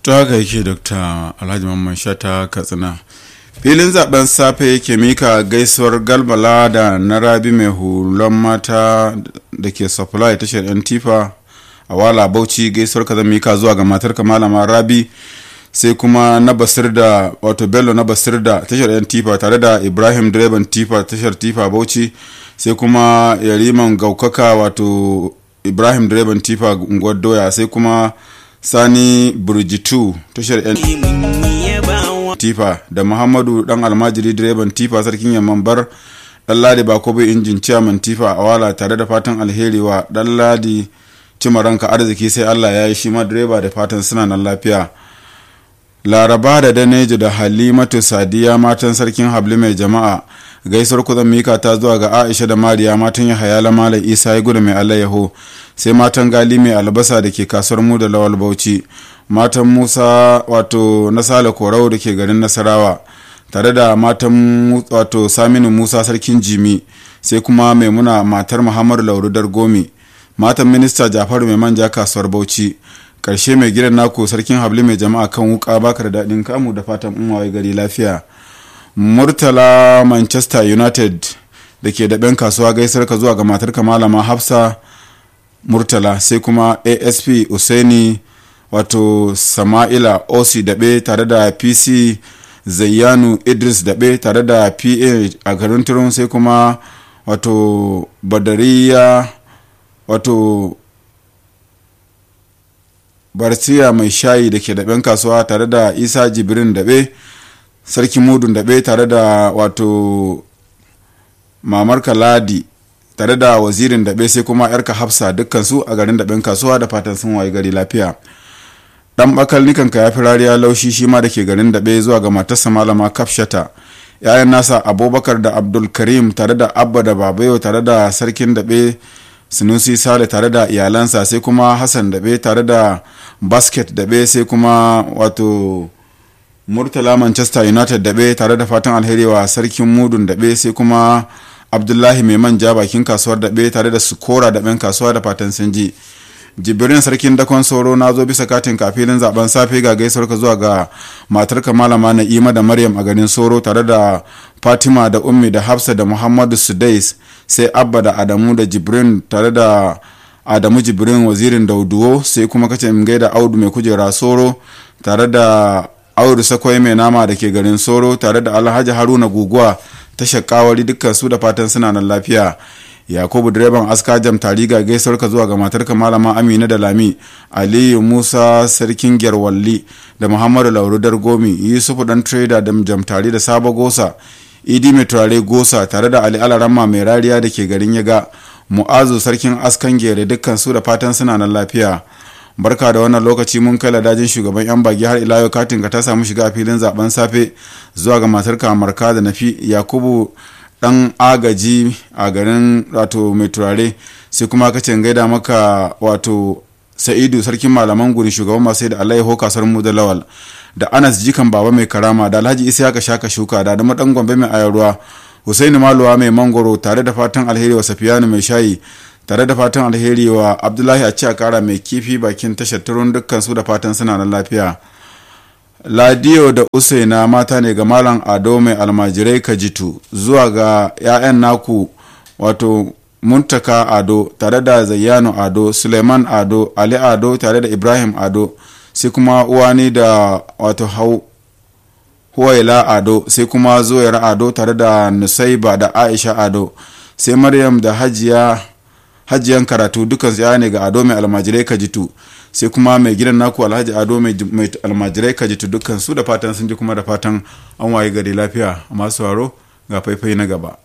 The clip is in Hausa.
to haka yake dr alhaji mamman shata katsina filin zaben safe yake mika gaisuwar galbala da na rabi mai hulon mata da ke supply tashar yan tifa a wala bauchi gaisuwar ka zan mika zuwa ga matar malama rabi sai kuma na basir da wato bello na basir da tashar yan tifa tare da ibrahim direban tifa tashar tifa bauchi sai kuma yariman gaukaka wato ibrahim direban tifa unguwar doya sai kuma sani burjitu tashar yan tifa da muhammadu dan almajiri direban tifa sarkin yamman bar dan ladi bakobe injin ciyaman tifa a wala tare da fatan alheri wa dan ladi cimaranka arziki sai allah ya yi shi ma direba da fatan suna nan lafiya laraba da daneji da halimatu sadiya matan sarkin habli mai jama'a gaisuwar kuzan mika ta zuwa ga aisha da mariya matan yahaya lamala isa ya gudu mai alayyaho sai matan gali mai albasa da ke kasuwar mu da lawal bauchi matan musa wato na sale korau da ke garin nasarawa tare da matan wato saminu musa sarkin jimi sai kuma maimuna matar muhammadu lauru dargomi matan minista jafaru mai manja kasuwar bauchi karshe mai gidan naku sarkin habli mai jama'a kan wuka baka da daɗin kamu da fatan umawai gari lafiya murtala manchester united da ke daɓen kasuwa gaisar ka zuwa ga matar malama hafsa murtala sai kuma asp usaini wato sama'ila osi daɓe tare da pc zayyanu idris daɓe tare da pa a garin turun sai kuma wato badariya wato barsiya mai shayi da ke daɓen kasuwa tare da isa jibrin daɓe sarki mudun daɓe tare da wato mamar ladi tare da wazirin daɓe sai kuma yarka hafsa dukkansu a garin daɓen kasuwa da fatan sun waye gari lafiya dan bakal nikanka ya fi rariya laushi shi ma da ke garin daɓe zuwa ga matarsa malama kafshata yayan nasa abubakar da abdul karim tare da abba da babayo tare da sarkin daɓe sinusi sale tare da iyalansa sai kuma hassan daɓe tare da basket daɓe sai kuma wato murtala manchester united daɓe tare da fatan alheri wa sarkin mudun daɓe sai kuma abdullahi mai manja bakin kasuwar daɓe tare da sukora daɓen kasuwa da fatan sun ji jibirin sarkin dakon soro na zo bisa katin kafilin zaben safe ga gaisuwar ka zuwa ga matarka malama na'ima da maryam a garin soro tare da fatima da ummi da hafsa da muhammadu sudais sai abba da adamu da jibrin tare da adamu jibrin wazirin dauduwo sai kuma kace in gaida audu mai kujera soro tare da audu sakwai mai nama da ke garin soro tare da alhaji haruna guguwa ta shakawari dukkan su da fatan suna nan lafiya yakubu direban aska jam tariga gaisuwar ka zuwa ga matarka malama amina da lami aliyu musa sarkin gyarwalli da muhammadu lauru dargomi yusufu dan trader da jam tari da sabo gosa idi mai turare gosa tare da ali alarama mai rariya da ke garin yaga mu'azu sarkin askan gere dukkan su da fatan suna nan lafiya barka da wannan lokaci mun kai ladajin shugaban yan bagi har ila yau katin ka ta samu shiga a filin zaben safe zuwa ga matar kamarka da nafi yakubu dan agaji a garin wato mai turare sai kuma ka gaida maka wato sa'idu sarkin malaman guri shugaban masu da alaiho kasar mu da lawal da anas jikan baba mai karama da alhaji isa ka shaka shuka da adama dan gombe mai ayarwa husaini maluwa mai mangoro tare da fatan alheri wa safiyanu mai shayi tare da fatan alheri wa abdullahi a ci kara mai kifi bakin tashar turun dukkan su da fatan suna nan lafiya ladiyo da usaina mata ne ga malam ado mai almajirai kajitu zuwa ga 'ya'yan naku wato muntaka ado tare da zayyano ado suleiman ado ali ado tare da ibrahim ado sai kuma uwani da wato hau huwaila ado sai kuma zoyar ado tare da nusaiba da aisha ado sai maryam da hajiya hajiyan karatu dukan ya ne ga ado mai almajirai kajitu sai kuma mai gidan naku alhaji ado mai almajirai kajitu dukkan su da fatan sun ji kuma da fatan an waye gari lafiya masu waro ga faifai na gaba